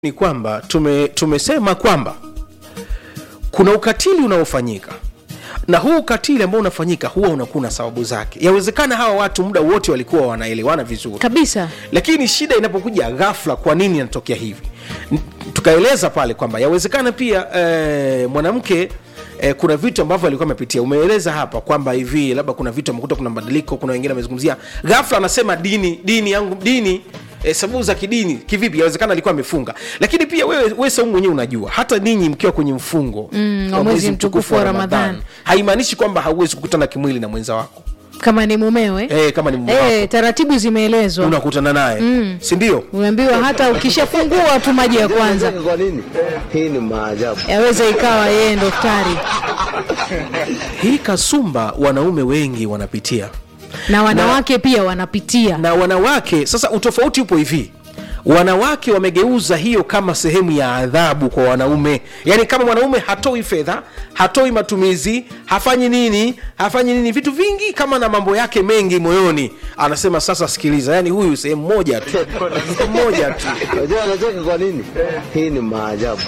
ni kwamba tume, tumesema kwamba kuna ukatili unaofanyika na huu ukatili ambao unafanyika huwa unakuwa na sababu zake yawezekana hawa watu muda wote walikuwa wanaelewana vizuri kabisa lakini shida inapokuja ghafla kwa nini inatokea hivi N- tukaeleza pale kwamba yawezekana pia eh, mwanamke Eh, kuna vitu ambavyo alikuwa amepitia umeeleza hapa kwamba hivi labda kuna vitu amekuta kuna mabadiliko kuna wengine wamezungumzia ghafla anasema dini dini yangu dini eh, sababu za kidini kivipi yawezekana alikuwa amefunga lakini pia wewe wewe saumu mwenyewe unajua hata ninyi mkiwa kwenye mfungo Mm, wa mwezi mtukufu wa Ramadhani. haimaanishi kwamba hauwezi kukutana kimwili na mwenza wako kama ni mumewe eh, kama ni mume wako eh, taratibu zimeelezwa unakutana naye mm. si ndio umeambiwa hata ukishafungua tu maji ya kwanza Kwa nini? Hii ni maajabu. yaweza ikawa yeye ndo ftari hii kasumba wanaume wengi wanapitia na wanawake pia wanapitia na wanawake sasa utofauti upo hivi wanawake wamegeuza hiyo kama sehemu ya adhabu kwa wanaume yaani kama mwanaume hatoi fedha hatoi matumizi hafanyi nini hafanyi nini vitu vingi kama na mambo yake mengi moyoni anasema sasa sikiliza yaani huyu sehemu moja tu sehemu moja tu Unajua anacheka kwa nini? Hii ni maajabu.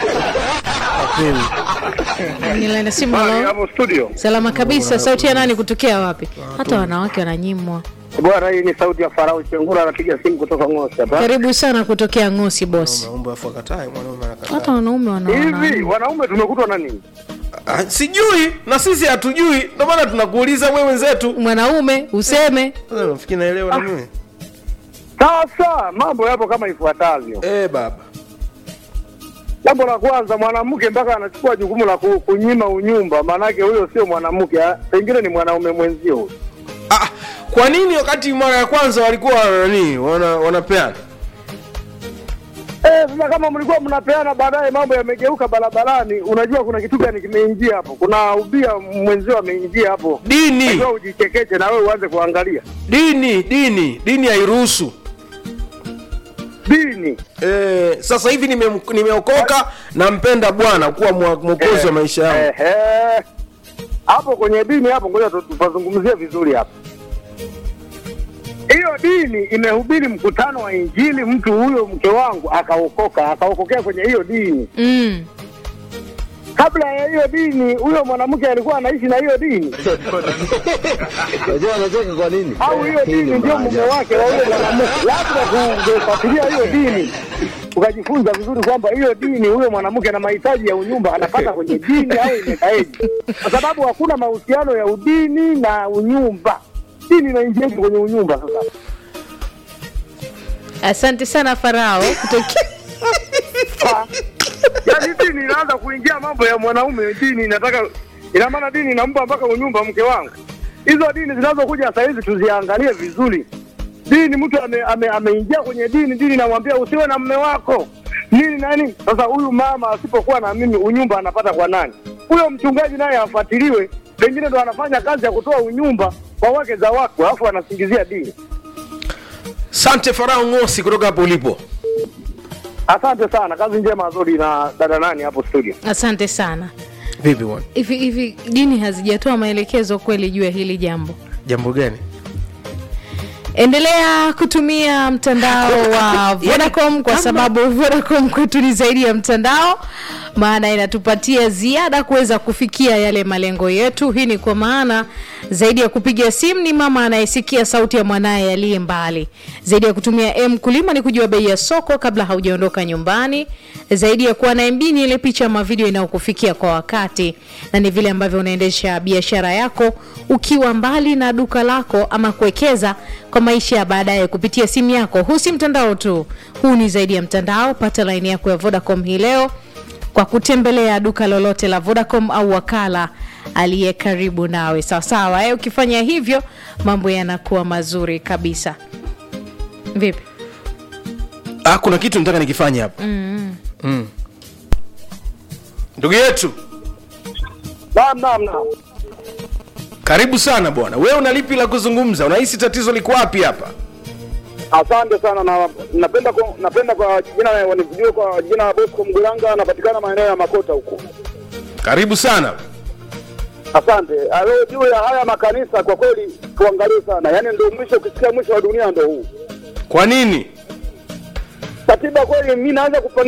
Nilenda simu Habari halo. hapo studio. salama kabisa sauti ya nani kutokea wapi hata wanawake wananyimwa Bwana, hii ni sauti ya Farao Chengura, anapiga simu kutoka Ngosi hapa. karibu sana kutokea ngosi bosi Naomba afu akatae, mwanaume anakataa. hata wanaume Hivi wanaona wanaume tumekutwa na nini? Ah, sijui na sisi hatujui ndio maana tunakuuliza wewe wenzetu mwanaume useme Sasa nafikiri naelewa na mimi Sasa mambo yapo kama ifuatavyo. eh baba Jambo la kwanza, mwanamke mpaka anachukua jukumu la ku- kunyima unyumba, maanake huyo sio mwanamke, ah, pengine ni mwanaume mwenzio. huyo. Ah, kwa nini wakati mara ya kwanza walikuwa nani wana, wanapeana Eh, sasa kama mlikuwa mnapeana, baadaye mambo yamegeuka barabarani, unajua kuna kitu gani kimeingia hapo, kuna ubia mwenzio ameingia hapo, dini Unajua ujichekeche na wewe uanze kuangalia dini dini dini hairuhusu dini. eh, sasa hivi nime- nimeokoka nampenda bwana kuwa mwa- mwokozi wa maisha yangu Ehe. hapo kwenye dini hapo, ngoja tu- tupazungumzie vizuri hapo. Hiyo dini imehubiri mkutano wa Injili, mtu huyo mke wangu akaokoka, akaokokea kwenye hiyo dini. mm. Kabla ya hiyo dini, huyo mwanamke alikuwa anaishi na hiyo dini, Unajua anacheka kwa nini? au hiyo Hii ni dini ndio mume maajabu. wake wa huyo mwanamke. Labda kungefuatilia hiyo dini ukajifunza vizuri kwamba hiyo dini, huyo mwanamke na mahitaji ya unyumba anapata kwenye dini au imekaeje, kwa sababu hakuna mahusiano ya udini na unyumba. Dini inaingiaje kwenye unyumba sasa? asante sana farao kutokea Ha? Yaani dini inaanza kuingia mambo ya mwanaume, dini inataka, ina maana dini inampa mpaka unyumba mke wangu. Hizo dini zinazokuja sasa hizi tuziangalie vizuri. Dini mtu ame, ame, ameingia kwenye dini, dini inamwambia usiwe na mme wako nini nani. Sasa huyu mama asipokuwa na mimi, unyumba anapata kwa nani? Huyo mchungaji naye afuatiliwe, pengine ndo anafanya kazi ya kutoa unyumba kwa wake za watu, alafu anasingizia dini. sante farao ngosi kutoka hapo ulipo Asante sana, kazi njema Zodi na dada nani hapo studio. asante sana vipi bwana hivi hivi dini hazijatoa maelekezo kweli juu ya hili jambo jambo gani endelea kutumia mtandao wa vodacom kwa sababu vodacom kwetu ni zaidi ya mtandao maana inatupatia ziada kuweza kufikia yale malengo yetu hii ni kwa maana zaidi ya kupiga simu ni mama anayesikia sauti ya mwanaye aliye mbali zaidi ya kutumia m kulima ni kujua bei ya soko kabla haujaondoka nyumbani zaidi ya kuwa na mb ni ile picha ama video inayokufikia kwa wakati na ni vile ambavyo unaendesha biashara yako ukiwa mbali na duka lako ama kuwekeza kwa maisha ya baadaye kupitia simu yako huu si mtandao tu huu ni zaidi ya mtandao pata laini yako ya vodacom hii leo kwa kutembelea duka lolote la vodacom au wakala aliye karibu nawe sawasawa eh, ukifanya hivyo mambo yanakuwa mazuri kabisa vipi ah, kuna kitu nataka nikifanya hapa mm. mm. ndugu yetu Naam, naam, naam. karibu sana bwana wewe una lipi la kuzungumza unahisi tatizo liko wapi hapa Asante sana na napenda kwa, napenda kwa jina wanivujue kwa jina la Bosco Mgulanga, anapatikana maeneo ya Makota huko. karibu sana Asante. Ah, Leo juu ya haya makanisa, kwa kweli tuangalie sana, yaani ndio mwisho, ukisikia mwisho wa dunia ndio huu. kwa nini katiba kweli, mi naanza kupa